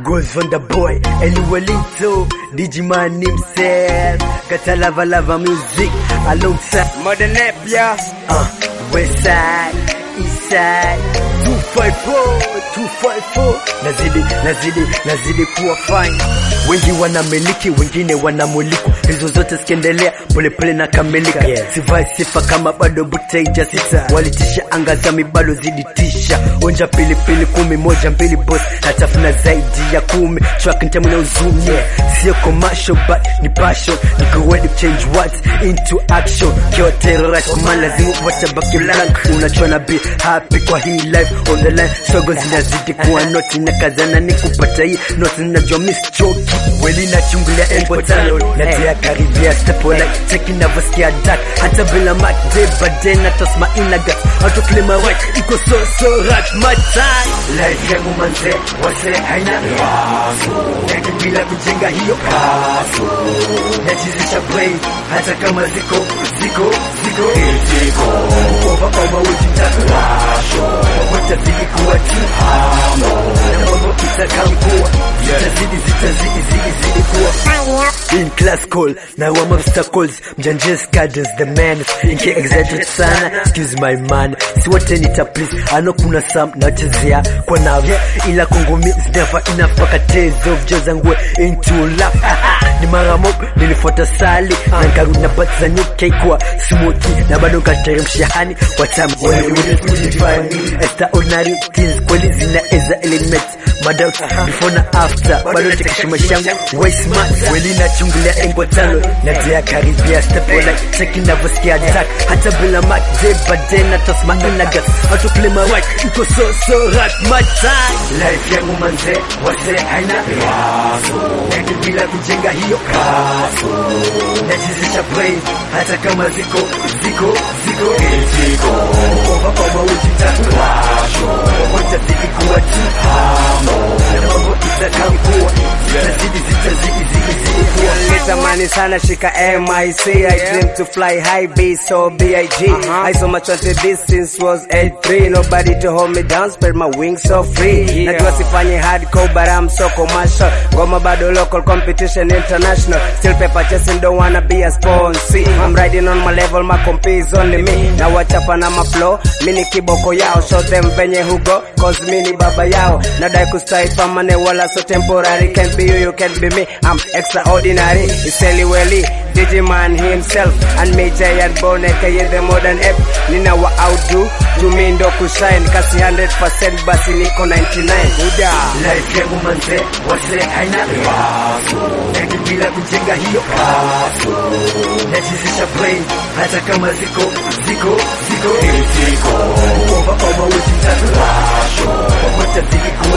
goes on the boy anyway little Digimon himself got a lava lava music alongside Modern Nepia. uh, west side east side 254 254 nazidi nazidi nazidi kuwa fine wengi wanamiliki wengine wanamulikwa hizo zote zikiendelea polepole na kamilika Yeah. sivai sifa kama bado buteija sita walitisha anga za mibalo ziditisha onja pilipili kumi moja mbili boss natafuna zaidi ya kumi track ntamu na uzumi sio commercial but ni passion niko ready to change words into action kiwa terrorist man lazima watabaki blank unachua na be happy kwa hii life on the line struggle zinazidi kuwa noti na kazana ni kupata hii noti najua miss choki weli na chungulia elbow tano natia karibia step like cheki navyosikia dark hata bila mat day by day na toss my inner gut out to claim my right iko so so right my time life yangu manze wase haina yake bila kujenga hiyo kaso nachizisha brain hata kama ziko ziko ziko ziko over over wiki tatu watazidi kuwa tihamo na mambo itakamkuwa zitazidi zitazidi zidi zidi kuwa in class call na wa monster calls mjanjes cadence the man inki exaggerate sana excuse my man si wote nita please ano kuna sam nachezea kwa navyo ila kongo mi is never enough paka tezo vjoza ngwe into love ni mara mob nilifuata sali na nkarudi na bat za nyuke kwa smoky na bado nkateremsha hani watamu extraordinary things kweli zinaeza element madoubt before na after bado tekeshima shangu way smart kweli nachungulia engo tano natia karibia step like cheki navyosikia attack hata bila mat day by day na toss my inner gut how to play my right iko so so right my time life yangu manze wase haina yake bila kujenga hiyo kaso nachizisha brain hata kama ziko ziko ziko ziko over over wiki tatu watazidi kuwa tihamo na mambo itakamkuwa zitazidi zitazidi zidi zidi kuwa Nitamani sana shika MIC I dream to fly high be so BIG I so much wanted this since was 8-3 Nobody to hold me down spread my wings so free Najua sifanye hardcore but I'm so commercial Ngoma bado local competition international Still paper chasing don't wanna be a sponsee I'm riding on my level my comp is only me Na wachapa na maflow Mini kiboko yao show them venye hugo Cause mini baba yao Nadai kustai permanent wala so temporary Can't be you you can't be me I'm extraordinary Iseli Welly Digimon himself and me Giant Bone aka the modern app Nina wa outdo to me ndo kushine kasi 100% basi niko 99 Uda life yangu manze wase haina yake bila kujenga hiyo kaso nachizisha brain hata kama ziko ziko ziko ziko over over wiki tatu watazidi kuwa